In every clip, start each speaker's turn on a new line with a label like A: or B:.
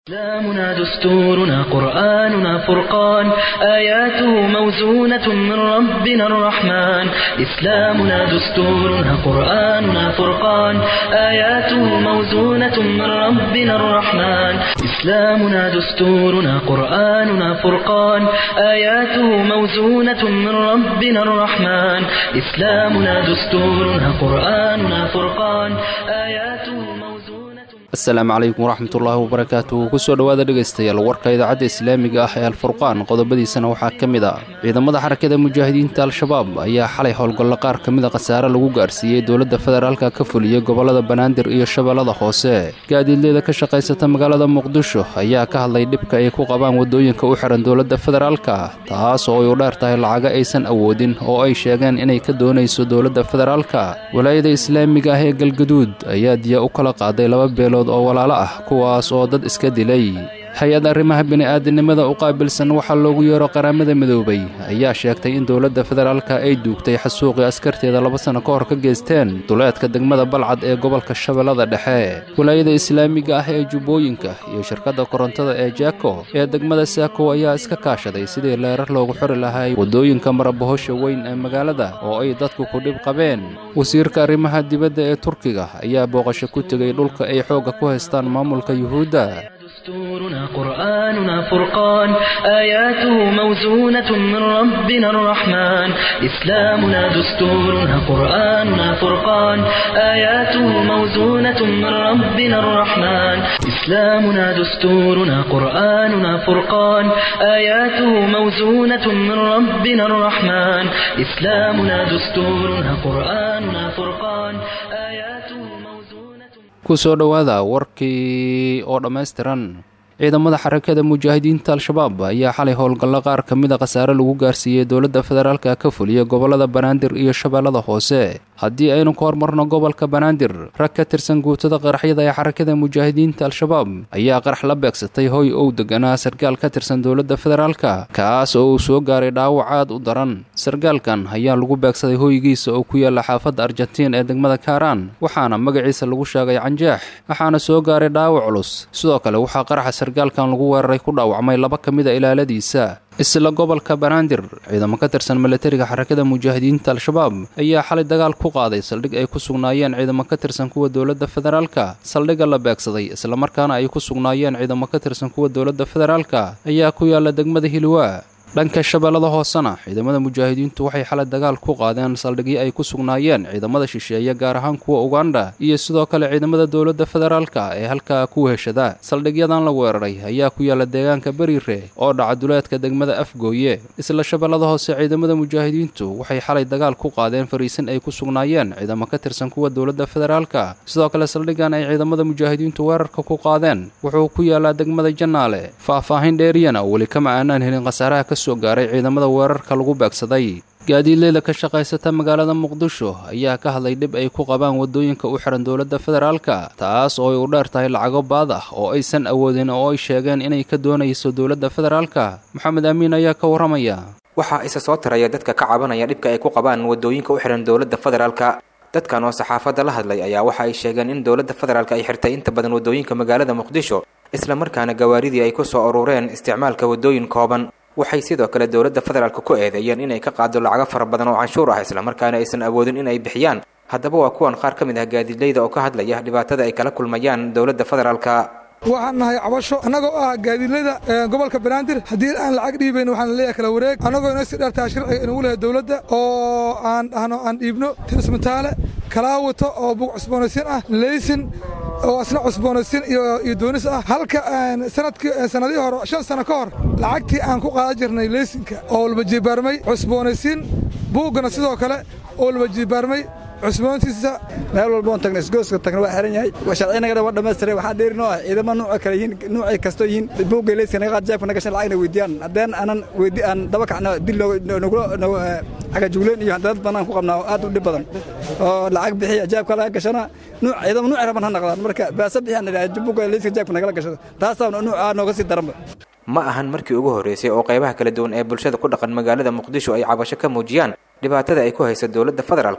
A: إسلامنا دستورنا قرآننا فرقان آياته موزونة من ربنا الرحمن إسلامنا دستورنا قرآننا فرقان آياته موزونة من ربنا الرحمن إسلامنا دستورنا قرآننا فرقان آياته موزونة من ربنا الرحمن إسلامنا دستورنا قرآننا فرقان آياته موزونة
B: asalaamu calaykum waraxmatullaahi wabarakaatu kusoo dhowaada dhegaystayaal warka idaacadda islaamiga ah ee alfurqaan qodobadiisana waxaa ka mid ah ciidamada xarakada mujaahidiinta al-shabaab ayaa xalay howlgallo qaar ka mida khasaare lagu gaarsiiyey dowladda federaalka ka fuliyey gobollada banaadir iyo shabeellada hoose gaadiidleeda ka shaqaysata magaalada muqdisho ayaa ka hadlay dhibka ay ku qabaan waddooyinka u xihan dowladda federaalka taas oo ay u dheer tahay lacaga aysan awoodin oo ay sheegeen inay ka doonayso dowladda federaalka walaayada islaamiga ah ee galgaduud ayaa diya u kala qaaday laba beelood oo walaalo ah kuwaas oo dad iska dilay hay-ad arrimaha bini'aadinimada u qaabilsan waxaa loogu yeero qaramada midoobay ayaa sheegtay in dowladda federaalka ay duugtay xasuuqii askarteeda laba sanno ka hor ka geysteen duleedka degmada balcad ee gobolka shabeellada dhexe walaayada islaamiga ah ee jubbooyinka iyo shirkadda korontada ee jako ee degmada saako ayaa iska kaashaday sidii leerar loogu xori lahay waddooyinka marabohosha weyn ee magaalada oo ay dadku ku dhib qabeen wasiirka arrimaha dibadda ee turkiga ayaa booqasho ku tegay dhulka ay xoogga ku haystaan maamulka yuhuudda
A: دستورنا قرآننا فرقان آياته موزونة من ربنا الرحمن إسلامنا دستورنا قرآننا فرقان آياته موزونة من ربنا الرحمن إسلامنا دستورنا قرآننا فرقان آياته موزونة من ربنا الرحمن إسلامنا دستورنا قرآننا فرقان آياته موزونة
B: kusoo dhowaada warkii oo dhammaystiran ciidamada xarakada mujaahidiinta al-shabaab ayaa xalay howlgallo qaar ka mida khasaare lagu gaarsiiyey dowladda federaalka ka fuliya gobollada banaadir iyo shabeellada hoose haddii aynu ka hormarno gobolka banaadir rag ka tirsan guutada qaraxyada ee xarakada mujaahidiinta al-shabaab ayaa qarax la beegsatay hoy ow deganaa sargaal ka tirsan dowladda federaalka kaas oo uu soo gaaray dhaawac aad u daran sargaalkan ayaa lagu beegsaday hoygiisa oo ku yaalla xaafadda argentiin ee degmada kaaraan waxaana magaciisa lagu sheegay canjeex waxaana soo gaaray dhaawac culus sidoo kale waxaa qaraxa sargaalkan lagu weeraray ku dhaawacmay laba ka mida ilaaladiisa isla gobolka banaadir ciidamo ka tirsan milatariga xarakada mujaahidiinta al-shabaab ayaa xalay dagaal ku qaaday saldhig ay ku sugnaayeen ciidamo ka tirsan kuwa dowladda federaalka saldhigga la beegsaday islamarkaana ay ku sugnaayeen ciidamo ka tirsan kuwa dowladda federaalka ayaa ku yaalla degmada hilwaa dhanka shabeellada hoosena ciidamada mujaahidiintu waxay xalay dagaal ku qaadeen saldhigyo ay ku sugnaayeen ciidamada shisheeye gaar ahaan kuwa ugandha iyo sidoo kale ciidamada dowladda federaalka ee halkaa ku weheshada saldhigyadan la weeraray ayaa ku yaalla deegaanka beriire oo dhaca duleedka degmada afgooye isla shabeellada hoose ciidamada mujaahidiintu waxay xalay dagaal ku qaadeen fariisin ay ku sugnaayeen ciidamo ka tirsan kuwa dowladda federaalka sidoo kale saldhiggan ay ciidamada mujaahidiintu weerarka ku qaadeen wuxuu ku yaallaa degmada jannaale faah-faahin dheeriyana weli kama aanaan helin khasaaraha ka soo gaaray ciidamada weerarka lagu beegsaday gaadiidleyda ka shaqaysata magaalada muqdisho ayaa ka hadlay dhib ay ku qabaan waddooyinka u xihan dowladda federaalka taas oo ay u dheer tahay lacago baad ah oo aysan awoodin oo ay sheegeen inay ka doonayso dowladda federaalka maxamed amiin ayaa ka warramaya
C: waxaa isa soo taraya dadka ka cabanaya dhibka ay ku qabaan waddooyinka u xihan dowladda federaalka dadkan oo saxaafadda la hadlay ayaa waxa ay sheegeen in dowladda federaalka ay xirtay inta badan waddooyinka magaalada muqdisho islamarkaana gawaaridii ay ku soo urureen isticmaalka waddooyin kooban waxay sidoo kale dowladda federaalka ku eedeeyeen inay ka qaado lacago fara badan oo canshuur ah islamarkaana aysan awoodin in ay bixiyaan haddaba waa kuwan qaar ka mid ah gaadiidleyda oo ka hadlaya dhibaatada ay kala kulmayaan dowladda federaalka
D: waxaan nahay cabasho annagoo ah gaadiidlada gobolka banaadir haddii aan lacag dhiibayn waxaan leeyahay kala wareeg annagoo inoo sii dheertaha sharciga inagu lehay dowladda oo aan dhahno aan dhiibno tirismataale kalaawato oo bug cusboonaysiin ah leysin oo asna cusboonaysiin iyo doonis ah halka sanadkii sanadihii hore shan sano ka hor lacagtii aan ku qaadan jirnay leysinka oo walba jibaarmay cusboonaysiin buuggana sidoo kale oo walba jibaarmay cusboontiisa
E: meel walboon tagna isgooska tagna waa xiran yahay sharcinagana waa dhammaystiray waxaa dheeri noo ah ciidamo nuuca kale yihiin nuucay kastoo yihiin buugga leyska naga qaad jaabka nagashan lacagna weydiyaan haddeen aanan weydi aan daba kacna dil nagula cagajugleen iyo dad banaan ku qabnaa oo aad u dhib badan oo lacag bixiya jaabka laga gashana nuuc ciidamo nuucay raban ha naqdaan marka baasa bixiyaan idhaha buugga leyska jaabka nagala gashado taasaa nuucaa nooga sii daranba
C: ma ahan markii ugu horreysay oo qaybaha kala duwan ee bulshada ku dhaqan magaalada muqdisho ay cabasho ka muujiyaan dhibaatada ay ku hayso dowladda federaalka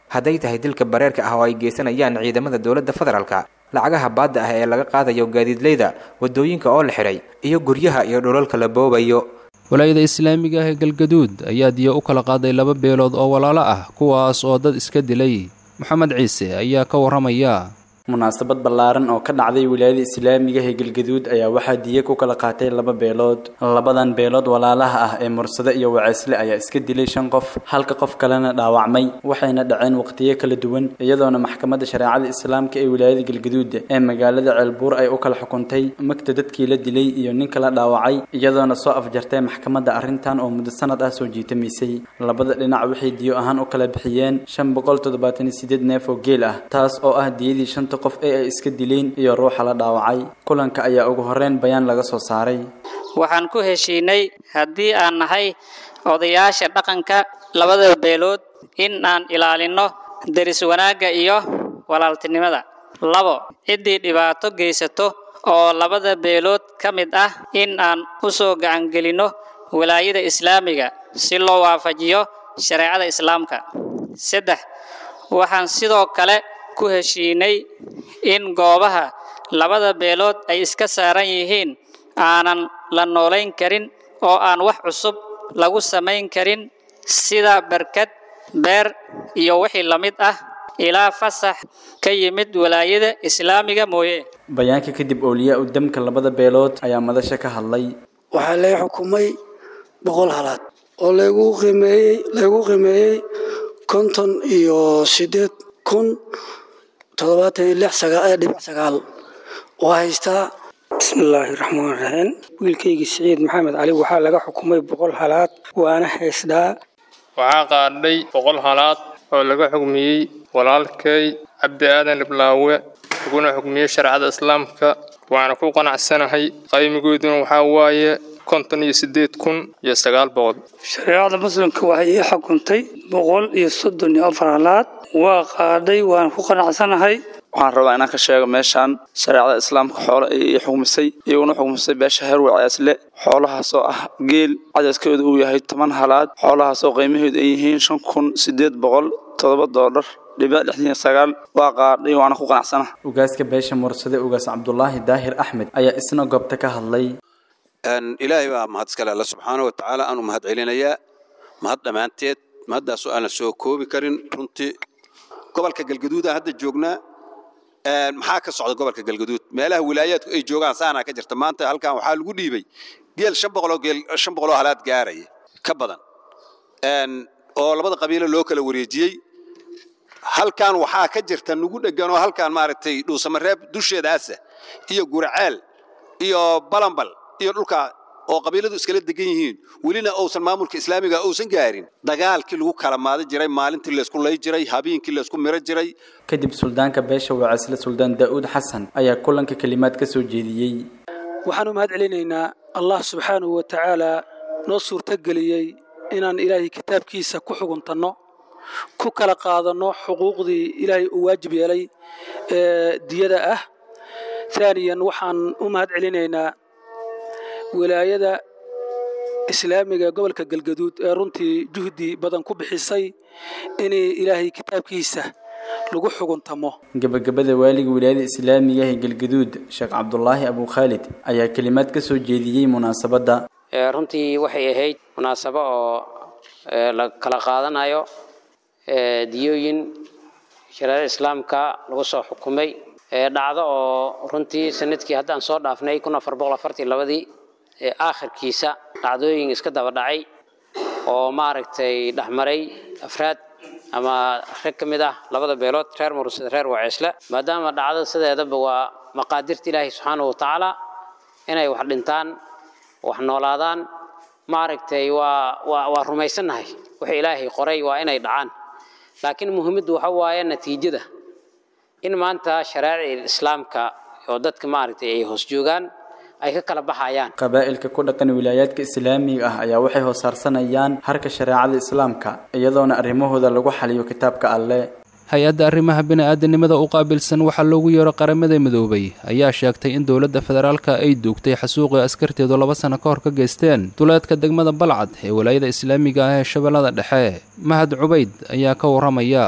C: hadday tahay dilka bareerka ah oo ay geysanayaan ciidamada dowladda federaalka lacagaha baadda ah ee laga qaadayo gaadiidleyda waddooyinka oo la xidhay iyo guryaha iyo dhulalka la boobayo
B: walaayada islaamiga ah ee galgaduud ayaa diya u kala qaaday laba beelood oo walaalo ah kuwaas oo dad iska dilay moxamed ciise ayaa ka warramaya
F: munaasabad ballaaran oo ka dhacday wilaayada islaamiga ee galgaduud ayaa waxaa diya ku kala qaatay laba beelood labadan beelood walaalaha ah ee mursade iyo waceysle ayaa iska dilay shan qof halka qof kalena dhaawacmay waxayna dhaceen waqtiyo kala duwan iyadoona maxkamadda shareecada islaamka ee wilaayada galgaduud ee magaalada ceelbuur ay u kala xukuntay magta dadkii la dilay iyo ninka la dhaawacay iyadoona soo afjartay maxkamadda arrintan oo muddo sanad ah soo jiitamaysay labada dhinac waxay diyo ahaan u kala bixiyeen shan boqol toddobaatan iyo sideed neef oo geel ah taas oo ah diyadii shanta qof ee ay iska dileen iyo ruuxa la dhaawacay kulanka ayaa ugu horreyn bayaan laga soo saaray
G: waxaan ku heshiinay haddii aan nahay odayaasha dhaqanka labada beelood in aan ilaalinno deris wanaagga iyo walaaltinimada labo ciddii dhibaato geysato oo labada beelood ka mid ah in aan u soo gacangelinno walaayada islaamiga si loo waafajiyo shareecada islaamka saddex waxaan sidoo kale ku heshiinay in goobaha labada beelood ay iska saaran yihiin aanan la noolayn karin oo aan wax cusub lagu samayn karin sida barkad beer iyo wixii la mid ah ilaa fasax ka yimid walaayada islaamiga mooye
F: bayaanka kadib ooliyaa u damka labada beelood ayaa madasha ka hadlay
H: waxaa laga xukumay boqol halaad oo lagu qiimeeyey lagu qiimeeyey konton iyo siddeed kun toddobaatan iyo lix sagaa dhibic sagaal oo haystaa bismillaahi raxmaan raxiim wiilkaygii siciid maxamed cali waxaa laga xukumay boqol halaad waana haystaa
I: waxaa qaadhay boqol halaad oo laga xukmiyey walaalkay cabdi aadan iblaawe laguna xukmiyey shareecada islaamka waana ku qanacsanahay qaymigooduna waxaa waaye konton iyo siddeed kun iyo sagaal boqol
H: shareecada muslimka waxay ii xukuntay boqol iyo soddon iyo afar halaad waa qaadhay waan ku qanacsanahay
J: waxaan rabaa inaan ka sheego meeshaan shareecada islaamka xoolo ay ii xukmisay iyaguna xukmisay beesha heer waceesle xoolahaasoo ah geel cadadkooda uu yahay toban halaad xoolahaasoo qiimaheedu ay yihiin shan kun siddeed boqol toddoba doolar dhibic lixdan iyo sagaal waa qaadhay waana ku qanacsana
F: ugaaska beesha mursade ugaas cabdulaahi daahir axmed ayaa isna goobta ka hadlay
K: ilaahay baa mahad iskale alla subxaana wa tacaala aanu mahad celinayaa mahad dhammaanteed mahaddaasoo aan la soo koobi karin runtii gobolka galgaduudaan hadda joognaa maxaa ka socda gobolka galgaduud meelaha wilaayaadku ay joogaan saanaa ka jirta maanta halkan waxaa lagu dhiibay geel shan boqoloo geel shan boqoloo halaad gaaraya ka badan oo labada qabiilo loo kala wareejiyey halkan waxaa ka jirta nugu dhegan oo halkan maaragtay dhuusamareeb dusheedaasa iyo guraceel iyo balambal iyo dhulka oo qabiiladu iskala degan yihiin welina uusan maamulka islaamiga uusan gaarin dagaalkii lagu kala maadi jiray maalintii laysku lay jiray habeenkii laysku miro jiray
F: kadib suldaanka beesha waceesle suldaan daa'uud xasan ayaa kulanka kelimaad ka soo jeediyey
H: waxaanu mahad celinaynaa allah subxaanahu wa tacaalaa noo suurtogeliyey inaan ilaahay kitaabkiisa ku xuguntanno ku kala qaadanno xuquuqdii ilaahay uu waajib yeelay ee diyada ah aaniyan waxaan u mahad celinaynaa wilaayada islaamiga gobolka galgaduud ee runtii juhdi badan ku bixisay inay ilaahay kitaabkiisa lagu xuguntamo
F: gabagabada waaliga wilaayada islaamiga ee galgaduud sheekh cabdulaahi abukhaalid ayaa kelimaad ka soo jeediyey munaasabadda
L: runtii waxay ahayd munaasabo oo la kala qaadanayo diyooyin shareecada islaamka lagu soo xukumay dhacdo oo runtii sanadkii haddaan soo dhaafnay kun afar boqol afartii labadii aakhirkiisa dhacdooyin iska daba dhacay oo maaragtay dhexmaray afraad ama rag ka mid ah labada beelood reer mursad reer waceesle maadaama dhacdada sideedaba waa maqaadirta ilaahay subxaanahu watacaala inay wax dhintaan wax noolaadaan maaragtay waa waa waa rumaysannahay waxa ilaahay qoray waa inay dhacaan laakiin muhiimaddu waxa waaye natiijada in maanta shareecada islaamka oo dadka maaragtay ay hoos joogaan ay ka kala baxayaan
F: qabaa'ilka ku dhaqan wilaayaadka islaamiga ah ayaa waxay hoossaarsanayaan harka shareecada islaamka iyadoona arrimahooda lagu xaliyo kitaabka alle
B: hay-adda arrimaha bini-aadanimada u qaabilsan waxaa loogu yeero qaramada midoobay ayaa sheegtay in dowladda federaalka ay duugtay xasuuqii askarteedu laba sano ka hor ka geysteen duleedka degmada balcad ee walaayada islaamiga ah ee shabeellada dhexe mahad cubayd ayaa ka warramaya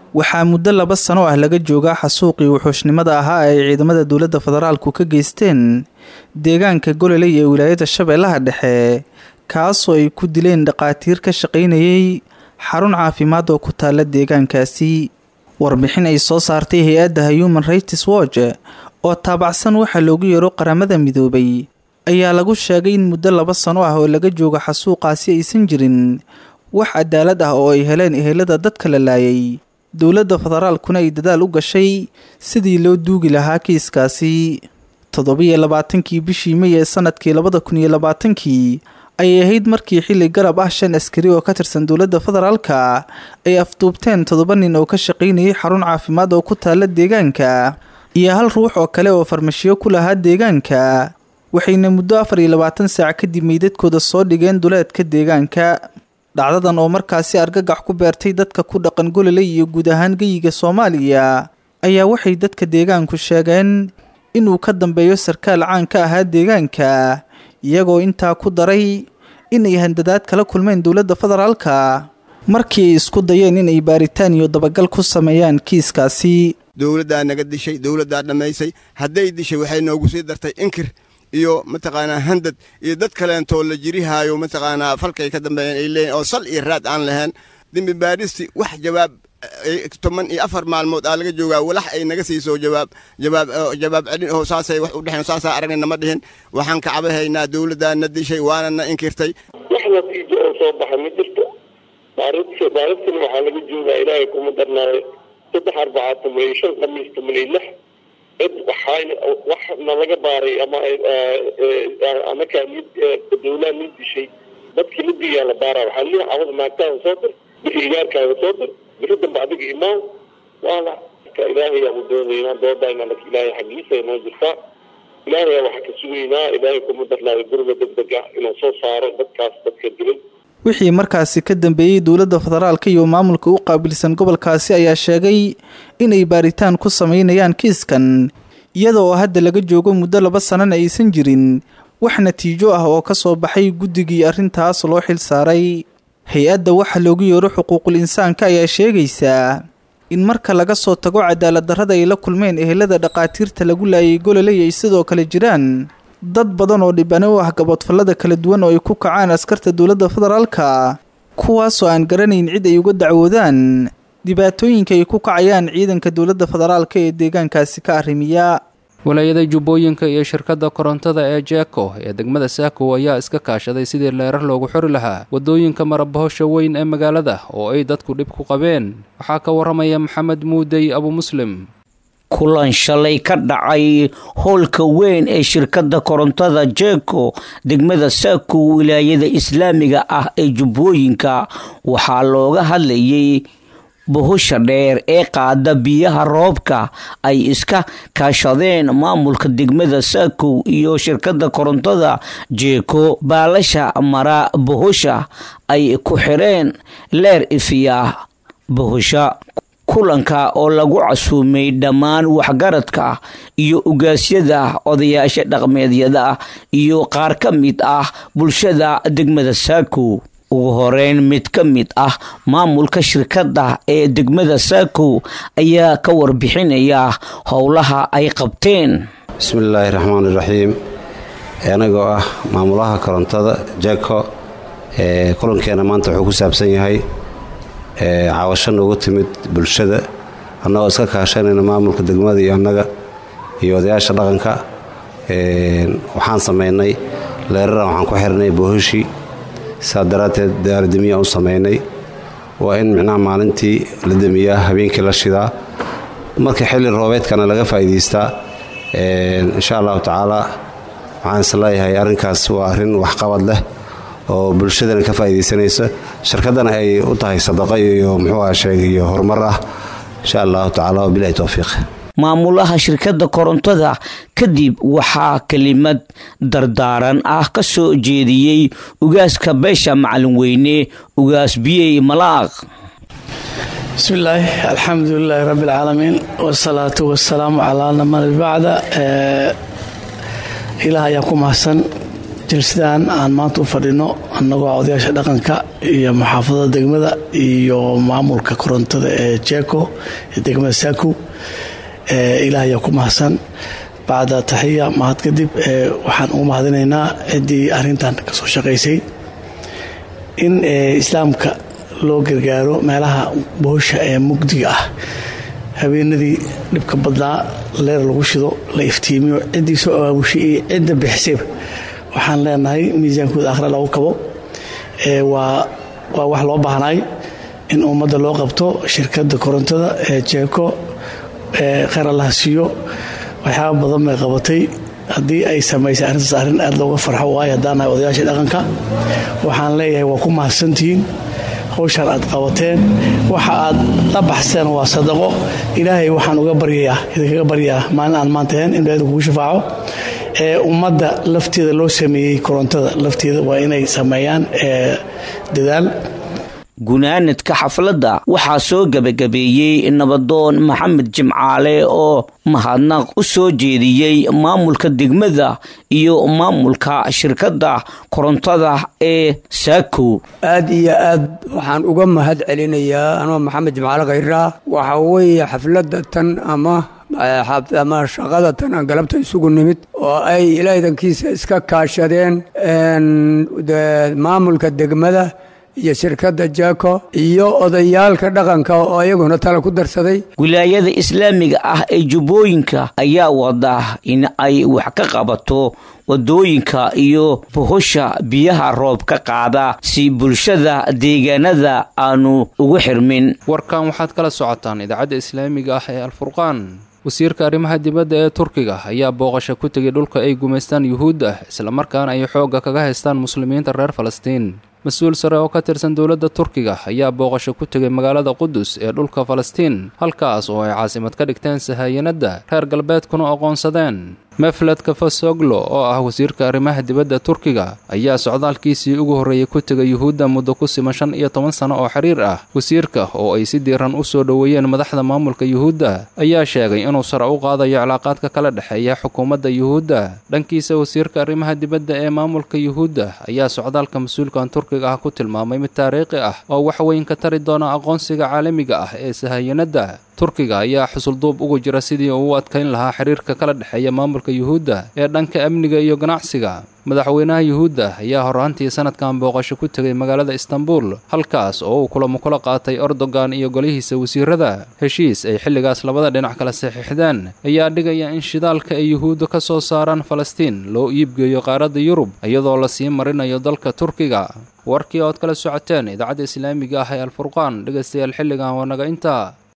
M: waxaa muddo laba sano ah laga joogaa xasuuqii wuxuushnimada ahaa ay ciidamada dowladda federaalku ka geysteen deegaanka gololey ee wilaayada shabeellaha dhexe kaasoo ay ku dileen dhaqaatiir ka shaqaynayay xarun caafimaad oo ku taala deegaankaasi warbixin ay soo saartay hay-adda human rights watch oo taabacsan waxaa loogu yeero qaramada midoobay ayaa lagu sheegay in muddo laba sano ah oo laga jooga xasuuqaasi aysan jirin wax cadaalad ah oo ay heleen ehelada dadka la laayay dowladda federaalkuna ay dadaal u gashay sidii loo duugi lahaa kiiskaasi toddobiyo labaatankii bishii may ee sanadkii labada kun iyo labaatankii ayay ahayd markii xilli garab ah shan askari oo ka tirsan dowladda federaalka ay afduubteen toddoba nin oo ka shaqaynayay xarun caafimaad oo ku taala deegaanka iyo hal ruux oo kale oo farmashiyo ku lahaa deegaanka waxayna muddo afar iyo labaatan saac kadib meydadkooda soo dhigeen duleedka deegaanka dhacdadan oo markaasi argagax ku beertay dadka ku dhaqan gololey iyo guud ahaan geyiga soomaaliya ayaa waxay dadka deegaanku sheegeen inuu ka dambeeyo sarkaal caan ka ahaa deegaanka iyagoo intaa ku daray inay handadaad kala kulmeen dowladda federaalka markii ay isku dayeen inay baaritaan iyo dabagal ku sameeyaan kiiskaasi
N: dowladdaa naga dishay dowladdaa dhammaysay hadday dishay waxay noogu sii dartay inkir iyo mataqaanaa handad iyo dad kaleentoo la jirihaayo mataqaanaa falkay ka dambeeyeen ay leeyihin oo sal iyo raad aan lahayn dembi baadhisti wax jawaab toban iyo afar maalmood aa laga joogaa walax ay naga siiso jawaab jawaab jawaab celin oo saasay wax u dhexeen saasaa aragna nama dhihin waxaan ka cabahaynaa dowladdaa na dishay waana na inkirtay
O: wax natiijo oo soo baxa ma jirto baarinta baarintan waxaa laga joogaa ilaahay kuma darnaayo saddex arbacaa toban iyo shan khamiis toban iyo lix cid waxaa wax nalaga baaray ama anakaa mid dowlaa mid dishay dadkii midigaa la baaraa waxaa lihi cawada naagtaada soo dir bixi igaarkaaga soo dir bixi dambe adiga imaan waana ilaahay aanu doonaynaa doodayna lak ilaahay xaggiisa inoo jirtaa ilaahay waxaa ka sugaynaa ilaahay kuma darnaayo guriga degdeg ah inuu soo saaro dadkaas dadka dilay
M: wixii markaasi ka dambeeyey dowladda federaalka iyo maamulka u qaabilsan gobolkaasi ayaa sheegay inay baaritaan ku sameynayaan kiiskan iyada oo hadda laga joogo muddo laba sanana aysan jirin wax natiijo ah oo ka soo baxay guddigii arrintaas loo xil saaray hay-adda waxa loogu yeero xuquuqul insaanka ayaa sheegaysaa in marka laga soo tago cadaalad darrada ay la kulmeen ehelada dhaqaatiirta lagu laayay gololey ay sidoo kale jiraan dad badan oo dhibane u ah gaboodfallada kala duwan oo ay ku kacaan askarta dowladda federaalka kuwaasoo aan garanayn cid ay uga dacwoodaan dhibaatooyinka ay ku kacayaan ciidanka dowladda federaalka ee deegaankaasi ka arrimiya
B: walaayada jubbooyinka iyo shirkadda korontada ee jeeko ee degmada saako ayaa iska kaashaday sidii leerar loogu xori lahaa waddooyinka marabahosha weyn ee magaalada oo ay dadku dhib ku qabeen waxaa ka waramaya maxamed muudey abu muslim
P: kulan shalay ka dhacay howlka weyn ee shirkadda korontada jeko degmada saako wilaayada islaamiga ah ee jubbooyinka waxaa looga hadlayay buhusha dheer ee qaada biyaha roobka ay iska kaashadeen maamulka degmada saakow iyo shirkadda korontada jeeko baalasha mara buhusha ay ku xireen leer ifiya buhusha kulanka oo lagu casuumay dhammaan waxgaradka iyo ugaasyada odayaasha dhaqmeedyada iyo qaar ka mid ah bulshada degmada saakow ugu horeyn mid ka mid ah maamulka shirkadda ee degmada saakow ayaa ka warbixinaya howlaha ay qabteen
Q: bismillaahi raxmaan iraxiim anagoo ah maamulaha korontada jako kulankeena maanta wuxuu ku saabsan yahay caawasho noogu timid bulshada annagoo iska kaashanayna maamulka degmada iyo annaga iyo odayaasha dhaqanka waxaan samaynay leeraran waxaan ku xirnay boohoshii saa daraadteed daarademiya u samaynay waa in micnaha maalintii la demiyaa habeenkii la shidaa marka xilli roobeedkana laga faa'iidaystaa insha allahu tacaala waxaan isleeyahay arrinkaas waa arrin waxqabad leh oo bulshadana ka faa'iidaysanaysa shirkaddana ay u tahay sadaqo iyo muxuu ah sheeg iyo horumar ah insha allahu tacala wabilahi towfiiq
P: maamulaha shirkadda korontada kadib waxaa kelimad dardaaran ah ka soo jeediyey ugaaska beesha macalin weyne ugaas biyey malaaq
R: bismillaahi alxamdulilaahi rabbi alcaalamiin wasalaatu wasalaamu calaa naman bacda ilaah ayaa ku mahadsan jilsadaan aan maanta u fadhino annagoo odayaasha dhaqanka iyo muxaafadada degmada iyo maamulka korontada ee jeko ee degmada saaku ilaah ayaa ku mahadsan bacda taxiya mahad kadib waxaan ugu mahadinaynaa ciddii arrintan ka soo shaqaysay in islaamka loo gargaaro meelaha boosha ee mugdiga ah habeenadii dhibka badnaa leer lagu shido la iftiimiyo ciddii soo abaabushay iyo cidda bixisayba waxaan leenahay miisaankooda akhre lagu kabo waa waa wax loo baahnaay in ummadda loo qabto shirkadda korontada ee jeeko kheyr allaha siiyo waxyaaba badan bay qabatay haddii ay samaysay arrintaas arrin aad looga farxo waayo haddaan nahay odayaasha dhaqanka waxaan leeyahay waa ku mahadsantihiin hawshaan aad qabateen waxa aad la baxseen waa sadaqo ilaahay waxaan uga baryayaa idinkaga baryayaa maalin aan maanta ahayn in ilaahay kugu shafaaco ee ummadda lafteeda loo sameeyey korontada lafteeda waa inay sameeyaan dadaal
P: gunaanadka xafladda waxaa soo gebagabeeyey nabadoon maxamed jimcaale oo mahadnaq u soo jeediyey maamulka degmada iyo maamulka shirkadda korontada ee saako
S: aad iyo aad waxaan uga mahad celinayaa anoo maxamed jimcaale khayraa waxaa weeye xafladda tan ama ama shaqada tan aan galabta isugu nimid oo ay ilaahdankiisa iska kaashadeen maamulka degmada iyo shirkadda jako iyo odayaalka dhaqanka oo iyaguna tala ku darsaday
P: wilaayada islaamiga ah ee jubbooyinka ayaa wada in ay wax ka qabato wadooyinka iyo bohosha biyaha roob ka qaada si bulshada deegaanada aanu ugu xirmin
B: warkan waxaad kala socotaan idaacadda islaamiga ah ee alfurqaan wasiirka arrimaha dibadda ee turkiga ayaa booqasho ku tegay dhulka ay gumaystaan yuhuudda islamarkaana ay xoogga kaga haystaan muslimiinta reer falastiin mas-uul sare oo ka tirsan dowladda turkiga ayaa booqasho ku tegay magaalada qudus ee dhulka falastiin halkaas oo ay caasimad ka dhigteen sahayanadda reer galbeedkuna aqoonsadeen mefled kafasoglo oo ah wasiirka arrimaha dibadda turkiga ayaa socdaalkiisii ugu horreeyey ku tegay yuhuudda muddo ku siman shan iyo toban sano oo xiriir ah wasiirka oo ay si diiran u soo dhoweeyeen madaxda maamulka yuhuudda ayaa sheegay inuu sare u qaadayo cilaaqaadka kala dhexeeya xukuumadda yuhuudda dhankiisa wasiirka arrimaha dibadda ee maamulka yuhuudda ayaa socdaalka mas-uulkan turkiga ah ku tilmaamay mid taariikhi ah oo wax weyn ka tari doona aqoonsiga caalamiga ah ee sahayanadda turkiga ayaa xusulduub ugu jira sidii uu u adkayn lahaa xiriirka kala dhexeeya maamulka yuhuudda ee dhanka amniga iyo ganacsiga madaxweynaha yuhuudda ayaa horraantii sanadkan booqasho ku tegay magaalada istanbul halkaas oo uu kulamo kula qaatay ordogan iyo golihiisa wasiirada heshiis ay xilligaas labada dhinac kala saxiixdeen ayaa dhigaya in shidaalka ay yuhuudda ka soo saaraan falastiin loo iibgeeyo qaaradda yurub iyadoo lasii marinayo dalka turkiga warkii ood kala socoteen idaacadda islaamiga ah ee alfurqaan dhegaystayaal xilligan waa naga intaa